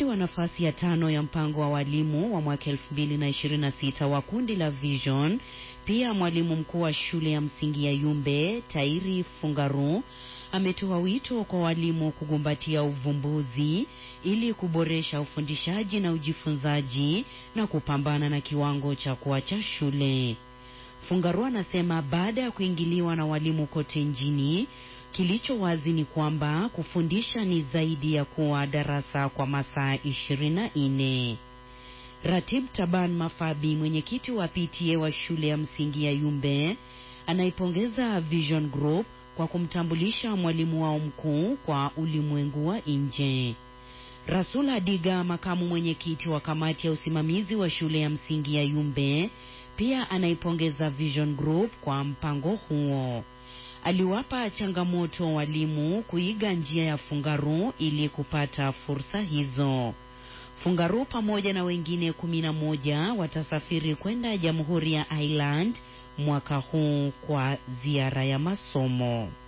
Mshindi wa nafasi ya tano ya mpango wa walimu wa mwaka 2026 wa kundi la Vision, pia mwalimu mkuu wa shule ya msingi ya Yumbe Tairi Fungaru ametoa wito kwa walimu kugumbatia uvumbuzi ili kuboresha ufundishaji na ujifunzaji na kupambana na kiwango cha kuacha shule. Fungaru anasema baada ya kuingiliwa na walimu kote nchini, kilicho wazi ni kwamba kufundisha ni zaidi ya kuwa darasa kwa masaa ishirini na nne. Ratib Taban Mafabi, mwenyekiti wa PTA wa shule ya msingi ya Yumbe, anaipongeza Vision Group kwa kumtambulisha mwalimu wao mkuu kwa ulimwengu wa nje. Rasul Adiga, makamu mwenyekiti wa kamati ya usimamizi wa shule ya msingi ya Yumbe, pia anaipongeza Vision Group kwa mpango huo. Aliwapa changamoto walimu kuiga njia ya Fungaru ili kupata fursa hizo. Fungaru pamoja na wengine kumi na moja watasafiri kwenda Jamhuri ya Ireland mwaka huu kwa ziara ya masomo.